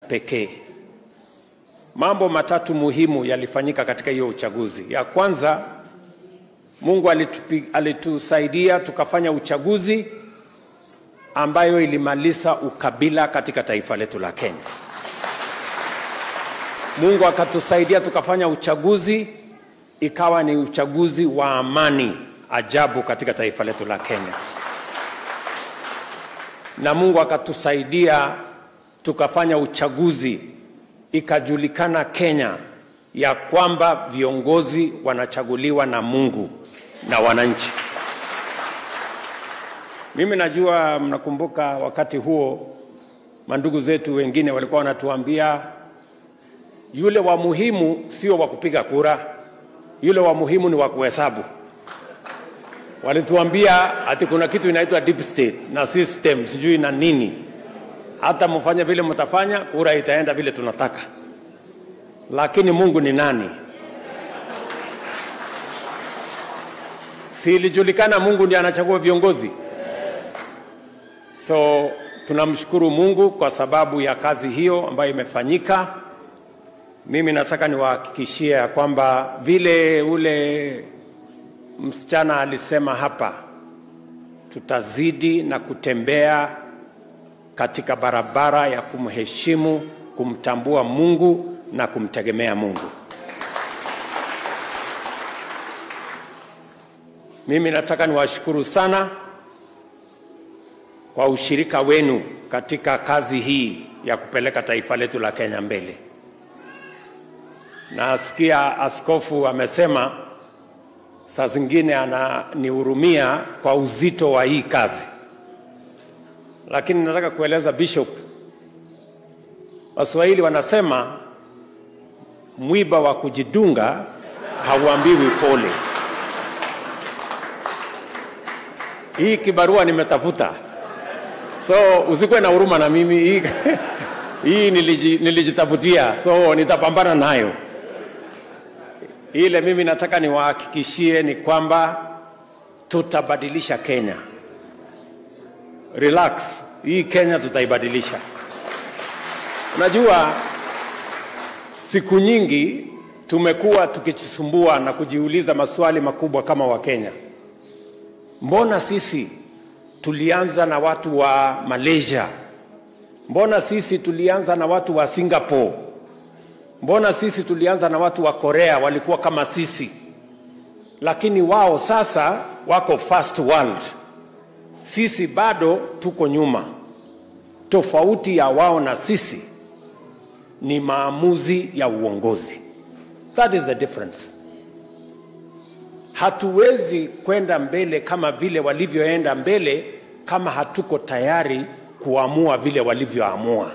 pekee. Mambo matatu muhimu yalifanyika katika hiyo uchaguzi. Ya kwanza, Mungu alitupi, alitusaidia tukafanya uchaguzi ambayo ilimaliza ukabila katika taifa letu la Kenya. Mungu akatusaidia tukafanya uchaguzi ikawa ni uchaguzi wa amani ajabu katika taifa letu la Kenya, na Mungu akatusaidia tukafanya uchaguzi ikajulikana Kenya ya kwamba viongozi wanachaguliwa na Mungu na wananchi. Mimi najua mnakumbuka wakati huo mandugu zetu wengine walikuwa wanatuambia yule wa muhimu sio wa kupiga kura, yule wa muhimu ni wa kuhesabu. Walituambia ati kuna kitu inaitwa deep state na system sijui na nini, hata mfanye vile mtafanya, kura itaenda vile tunataka. Lakini Mungu ni nani? Si ilijulikana Mungu ndiye anachagua viongozi? So tunamshukuru Mungu kwa sababu ya kazi hiyo ambayo imefanyika. Mimi nataka niwahakikishie ya kwamba vile ule msichana alisema hapa, tutazidi na kutembea katika barabara ya kumheshimu, kumtambua Mungu na kumtegemea Mungu. Mimi nataka niwashukuru sana kwa ushirika wenu katika kazi hii ya kupeleka taifa letu la Kenya mbele. Nasikia askofu amesema saa zingine ananihurumia kwa uzito wa hii kazi, lakini nataka kueleza Bishop, Waswahili wanasema mwiba wa kujidunga hauambiwi pole. Hii kibarua nimetafuta, so usikuwe na huruma na mimi. Hii, hii niliji, nilijitafutia, so nitapambana nayo. Ile mimi nataka niwahakikishie ni kwamba tutabadilisha Kenya. Relax, hii Kenya tutaibadilisha. Unajua, siku nyingi tumekuwa tukijisumbua na kujiuliza maswali makubwa kama Wakenya. Mbona sisi tulianza na watu wa Malaysia? Mbona sisi tulianza na watu wa Singapore? Mbona sisi tulianza na watu wa Korea walikuwa kama sisi, lakini wao sasa wako first world, sisi bado tuko nyuma. Tofauti ya wao na sisi ni maamuzi ya uongozi. That is the difference. Hatuwezi kwenda mbele kama vile walivyoenda mbele kama hatuko tayari kuamua vile walivyoamua.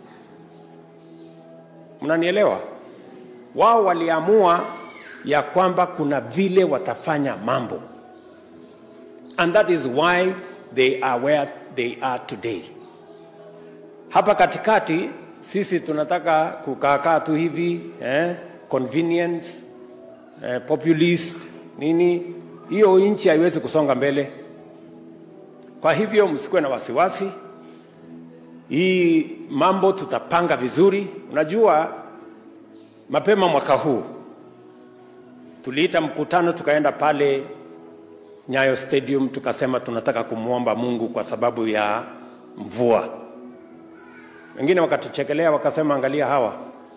Mnanielewa? Wao waliamua ya kwamba kuna vile watafanya mambo, and that is why they are where they are today. Hapa katikati sisi tunataka kukaakaa tu hivi eh, convenience eh, populist nini, hiyo nchi haiwezi kusonga mbele. Kwa hivyo msikuwe na wasiwasi, hii mambo tutapanga vizuri. Unajua, mapema mwaka huu tuliita mkutano, tukaenda pale Nyayo Stadium, tukasema tunataka kumwomba Mungu kwa sababu ya mvua. Wengine wakatuchekelea wakasema, angalia hawa.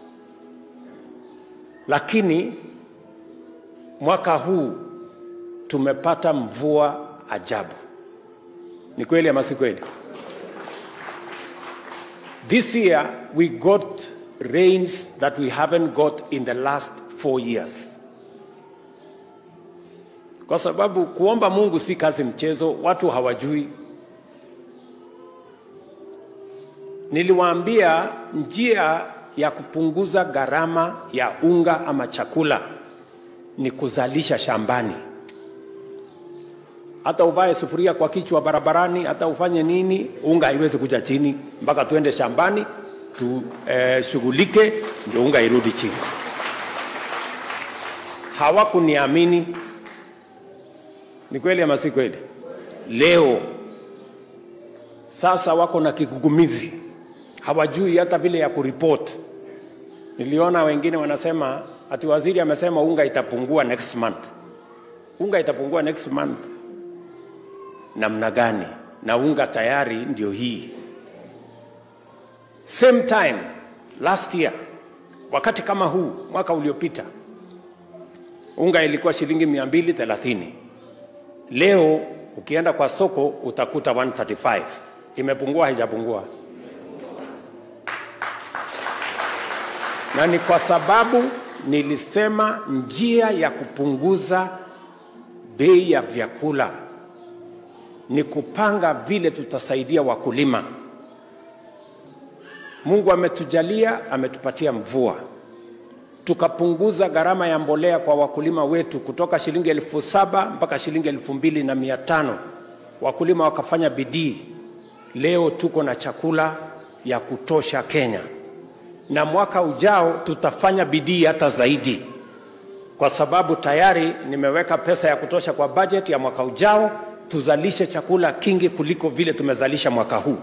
Lakini mwaka huu tumepata mvua ajabu. Ni kweli ama si kweli? This year we got rains that we haven't got in the last four years. Kwa sababu kuomba Mungu si kazi mchezo, watu hawajui. Niliwaambia njia ya kupunguza gharama ya unga ama chakula ni kuzalisha shambani. Hata uvae sufuria kwa kichwa barabarani, hata ufanye nini, unga haiwezi kuja chini mpaka tuende shambani tushughulike, eh, ndio unga irudi chini. Hawakuniamini. Ni kweli ama si kweli? Leo sasa wako na kigugumizi, hawajui hata vile ya kuripoti. Niliona wengine wanasema ati waziri amesema unga itapungua next month. Unga itapungua next month namna gani? Na unga tayari ndio hii. Same time last year, wakati kama huu mwaka uliopita, unga ilikuwa shilingi mia mbili thelathini. Leo ukienda kwa soko utakuta 135. Imepungua haijapungua? Na ni kwa sababu nilisema njia ya kupunguza bei ya vyakula ni kupanga vile tutasaidia wakulima. Mungu ametujalia, ametupatia mvua, tukapunguza gharama ya mbolea kwa wakulima wetu kutoka shilingi elfu saba mpaka shilingi elfu mbili na mia tano. Wakulima wakafanya bidii. Leo tuko na chakula ya kutosha Kenya, na mwaka ujao tutafanya bidii hata zaidi, kwa sababu tayari nimeweka pesa ya kutosha kwa bajeti ya mwaka ujao, tuzalishe chakula kingi kuliko vile tumezalisha mwaka huu.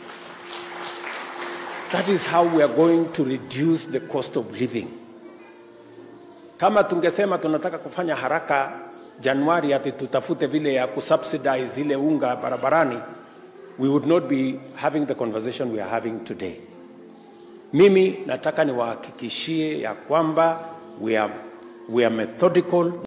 That is how we are going to reduce the cost of living. Kama tungesema tunataka kufanya haraka Januari, ati tutafute vile ya kusubsidize ile unga barabarani, we would not be having the conversation we are having today. Mimi nataka niwahakikishie ya kwamba we are, we are methodical